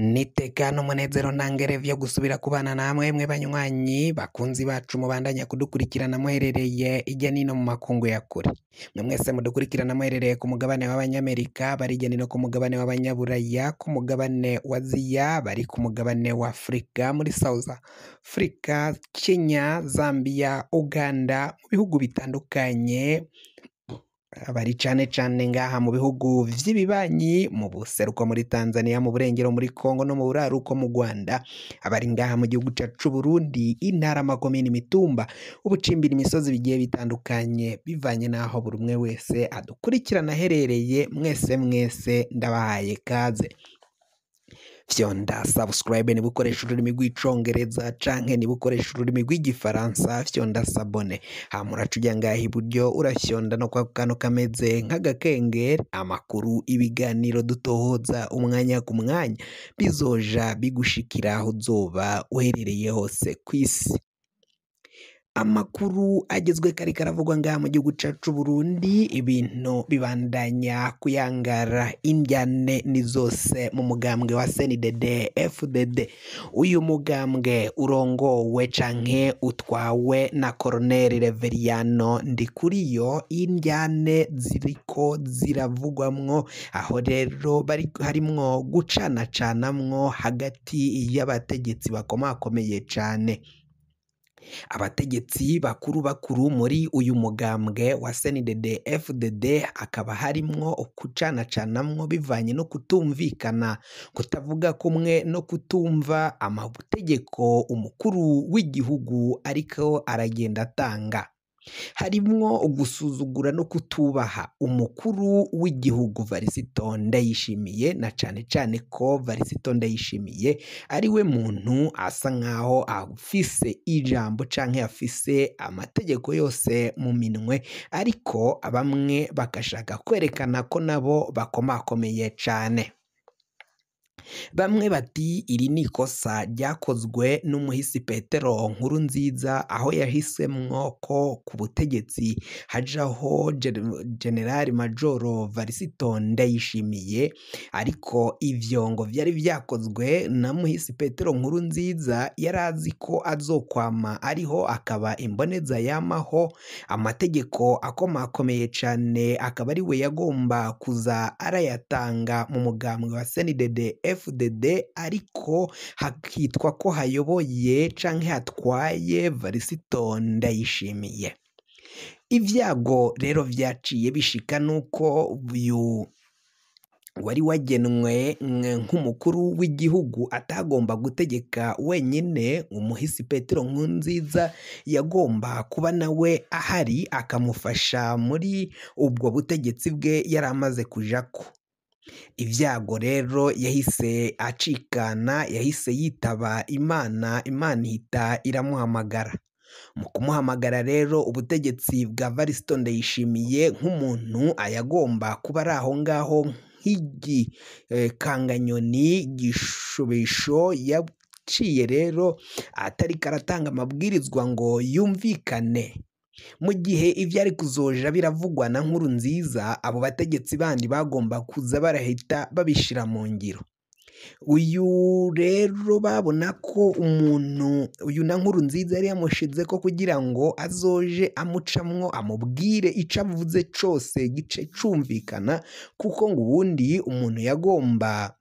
nitekana umunezero ntangere vyo gusubira kubana namwe mwe banywanyi bakunzi bacu mubandanya kudukurikirana muherereye irya nino mu makungu ya kure mwe mwese mudukurikirana muherereye ku mugabane w'abanyamerika bari irya nino ku mugabane w'abanyaburaya ku mugabane wa aziya bari ku mugabane wa afurika muri south africa kenya zambia uganda mu bihugu bitandukanye bari cane cane ngaha mu bihugu vy'ibibanyi mu buseruko muri Tanzania mu burengero muri Kongo no mu buraruko mu Rwanda abari ngaha mu gihugu cacu c'Uburundi intara amakomine imitumba ubucimbira imisozi bigiye bitandukanye bivanye n'aho buri umwe wese adukurikirana aherereye mwese mwese ndabahaye kaze fyonda subscribe niba ukoresha ururimi rw'icongereza canke niba ukoresha ururimi rw'igifaransa fyonda sabone hama uraca uja ngaha iburyo urafyonda no kwa kantu kameze nk'agakengeri amakuru ibiganiro dutohoza umwanya ku mwanya bizoja bigushikira aho uzoba uherereye hose kw'isi amakuru agezwe kari karavugwa ngaha mu gihugu cacu c'Uburundi ibintu bibandanya kuyangara indyane ni zose mu mugambwe wa CNDD FDD uyu mugambwe urongowe canke utwawe na Colonel Reveriyano Ndikuriyo indyane ziriko ziravugwamwo aho rero bari harimwo gucanacanamwo hagati y'abategetsi bakomakomeye cane abategetsi bakuru bakuru muri uyu mugambwe wa CNDD FDD hakaba harimwo ukucanacanamwo bivanye no kutumvikana kutavuga kumwe no kutumva amategeko umukuru w'igihugu ariko aragenda atanga harimwo ugusuzugura no kutubaha umukuru w'igihugu Varisito Ndayishimiye na cane cane ko Varisito Ndayishimiye ari we muntu asa nkaho afise ijambo canke afise amategeko yose mu minwe ariko bamwe bagashaka kwerekana ko nabo bakomakomeye cane bamwe bati iri ni ikosa ryakozwe n'umuhisi petero nkuru nziza aho yahisemwo ko ku butegetsi hajaho generali majoro varisito ndayishimiye ariko ivyo ngo vyari vyakozwe na muhisi petero nkuru nziza yari azi ko azokwama ariho akaba imboneza yamaho amategeko akomakomeye cane akaba ari we yagomba kuza arayatanga mu mugambwe wa CNDD FDD ariko hakitwa ko hayoboye canke hatwaye Varisito Ndayishimiye ivyago rero vyaciye bishika nuko uyu wari wagenwe nk'umukuru w'igihugu atagomba gutegeka wenyine umuhisi petero nkunziza yagomba kuba nawe ahari akamufasha muri ubwo butegetsi bwe yari amaze kujako ibyago rero yahise acikana yahise yitaba imana imana ihita iramuhamagara mu kumuhamagara rero ubutegetsi bwa varisito ndayishimiye nk'umuntu ayagomba kuba ari aho ngaho nk'igikanganyoni gishubisho yaciye rero atari karatanga amabwirizwa ngo yumvikane mu gihe ibyo ari kuzoja biravugwa na nkuru nziza abo bategetsi bandi bagomba kuza barahita babishira mu ngiro uyu rero babona ko umuntu uyu na nkuru nziza yari yamushize ko kugira ngo azoje amucamwo amubwire icyo avuze cyose gice cumvikana kuko ngo ubundi umuntu yagomba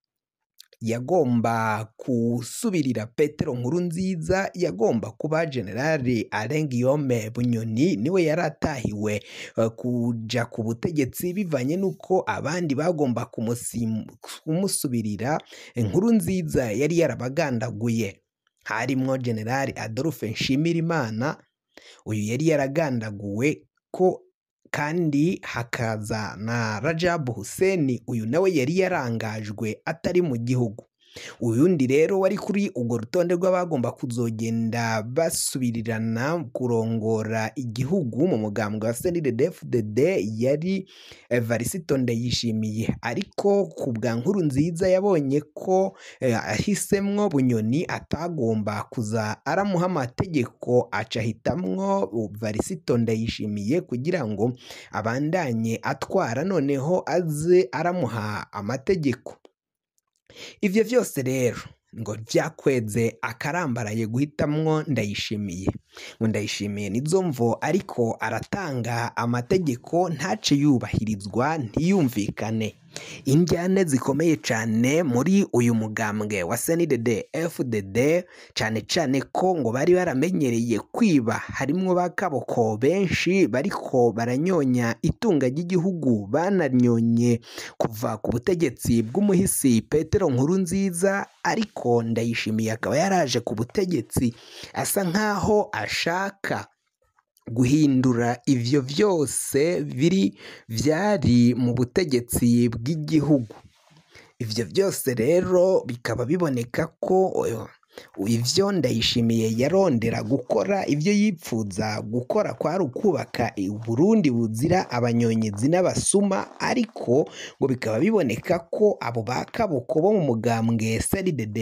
yagomba gusubirira petero nkuru nziza yagomba kuba generale arengiyome bunyoni niwe yari atahiwe kuja ku butegetsi bivanye n'uko abandi bagomba kumusubirira inkuru nziza yari yarabagandaguye harimwo generale adolphe nshimirimana uyu yari yaragandaguwe ko kandi hakaza na Rajabu Hussein uyu nawe yari yarangajwe atari mu gihugu uyundi rero wari kuri urwo rutonde rw'abagomba kuzogenda basubirirana kurongora igihugu mu mugambwe wa CNDD-FDD yari Varisito Ndayishimiye ariko ku bwa nkuru nziza yabonye ko ahisemwo bunyoni atagomba kuza aramuha amategeko aca ahitamwo Varisito Ndayishimiye kugira ngo abandanye atwara noneho aze aramuha amategeko ivyo vyose rero ngo vyakweze akarambaraye guhitamwo ndayishimiye ngo ndayishimiye nizo mvo ariko aratanga amategeko ntace yubahirizwa ntiyumvikane injyane zikomeye cyane muri uyu mugambwe wa CNDD FDD cyane cyane ko ngo bari baramenyereye kwiba harimwo ba kaboko benshi bariko baranyonya itunga ry'igihugu bananyonye kuva ku butegetsi bw'umuhisi Petero nkuru nziza ariko ndayishimiye akaba yaraje ku butegetsi asa nkaho ashaka guhindura ivyo vyose biri vyari mu butegetsi bw'igihugu ivyo byose rero bikaba biboneka ko ivyo ndayishimiye yarondera gukora ivyo yipfuza gukora kwari ukubaka Burundi buzira abanyonyezi n'abasuma ariko ngo bikaba biboneka ko abo ba kaboko bo mu mugambwe CNDD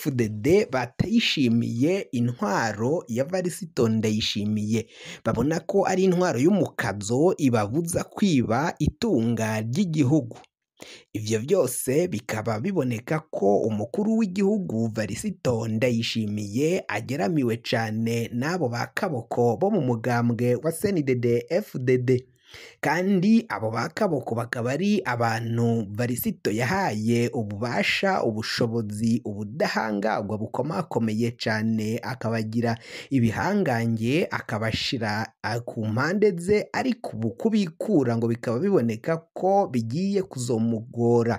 FDD batayishimiye intwaro ya Varisito Ndayishimiye babona ko ari intwaro y'umukazo ibabuza kwiba itunga ry'igihugu ivyo byose bikaba biboneka ko umukuru w'igihugu Varisito Ndayishimiye ageramiwe cane n'abo ba kaboko bo mu mugambwe wa CNDD FDD kandi abo ba kaboko bakaba ari abantu Varisito yahaye ububasha ubushobozi ubudahangarwa bukomakomeye cane akabagira ibihangange akabashira ku mpande ze ariko ubu kubikura ngo bikaba biboneka ko bigiye kuzomugora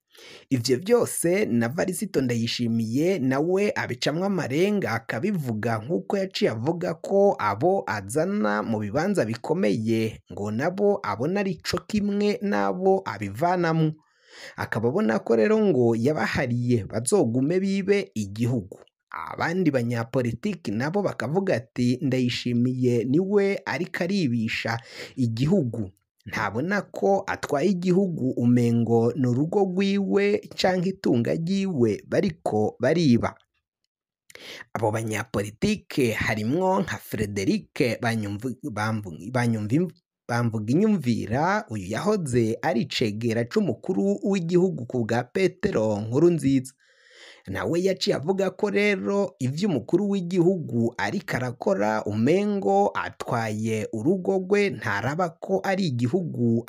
ivyo byose na Varisito Ndayishimiye nawe abicamwo amarenga akabivuga nk'uko yaciye avuga ko abo azana mu bibanza bikomeye ngo nabo abona ari co kimwe n'abo abivanamwo akaba abona ko rero ngo yabahariye bazogume bibe igihugu abandi banyapolitiki nabo bakavuga ati ndayishimiye niwe ariko aribisha igihugu ntabona ko atwaye igihugu umengo ni urugo rwiwe canke itunga ryiwe bariko bariba abo banyapolitike harimwo nka Frederic bamvuga inyumvira uyu yahoze ari icegera c'umukuru w'igihugu ku bwa Petero nkuru nziza nawe yaciye avuga ko rero ivyo umukuru w'igihugu ariko arakora umengo atwaye urugo rwe ntaraba ko ari igihugu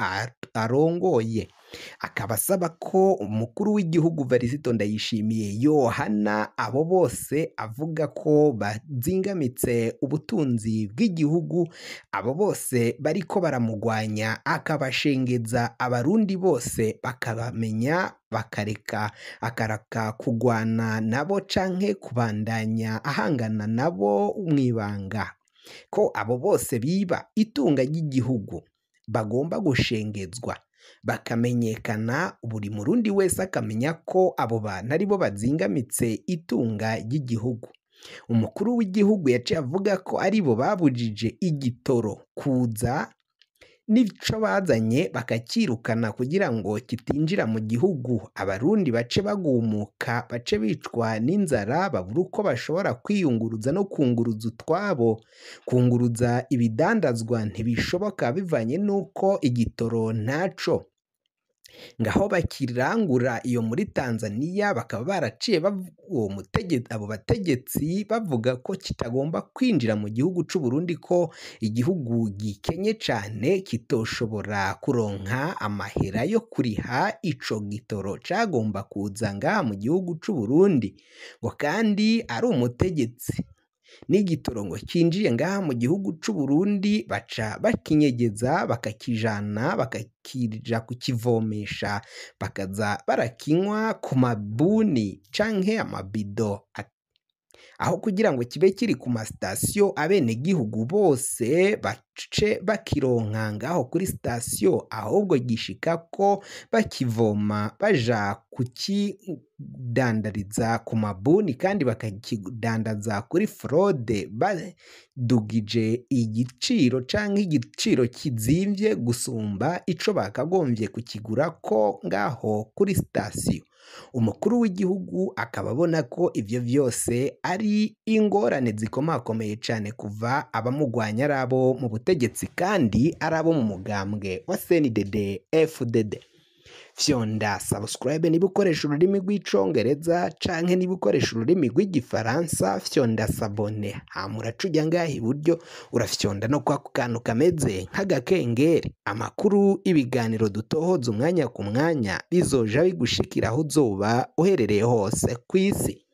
arongoye akaba asaba ko umukuru w'igihugu Varisito Ndayishimiye yohana abo bose avuga ko bazingamitse ubutunzi bw'igihugu abo bose bariko baramugwanya akabashengeza abarundi bose bakabamenya bakareka akaraka kugwana nabo canke kubandanya ahangana nabo mwibanga ko abo bose biba itunga ry'igihugu bagomba gushengezwa bakamenyekana buri murundi wese akamenya ko abo bantu aribo bazingamitse itunga ry'igihugu umukuru w'igihugu yaciye avuga ko aribo babujije igitoro kuza n'ico bazanye bakakirukana kugira ngo kitinjira mu gihugu abarundi bace bagumuka bace bicwa n'inzara babura uko bashobora kwiyunguruza no kunguruza utwabo kunguruza ibidandazwa ntibishoboka bivanye n'uko igitoro ntaco ngaho bakirangura iyo muri Tanzania bakaba baraciye uwo abo bategetsi bavuga ko kitagomba kwinjira mu gihugu c'u Burundi ko igihugu gikenye cane kitoshobora kuronka amahera yo kuriha ico gitoro cagomba kuza ngaha mu gihugu c'u Burundi ngo kandi ari umutegetsi n'igitoro ngo kinjiye ngaha mu gihugu c'u Burundi baca bakinyegeza bakakijana bakakija kukivomesha bakaza barakinywa ku mabuni canke amabido aho kugira ngo kibe kiri ku masitasiyo abenegihugu bose bace bakironka ngaho kuri sitasiyo ahubwo gishika ko bakivoma baja kukidandariza ku mabuni kandi bakakidandaza kuri forode badugije igiciro canke igiciro kizimvye gusumba ico bakagombye kukigura ko ngaho kuri sitasiyo umukuru w'igihugu akaba abona ko ivyo vyose ari ingorane zikomakomeye cane kuva abamugwanya ari abo mu butegetsi kandi ari abo mu mugambwe wa CNDD FDD fyonda subscribe niba ukoresha ururimi rw'icongereza canke niba ukoresha ururimi rw'igifaransa fyonda sabone hama uraca ujya ngaha iburyo urafyonda no kwa kantu kameze nk'agakengeri amakuru ibiganiro dutohoza umwanya ku mwanya bizoja bigushikira aho uzoba uherereye hose ku isi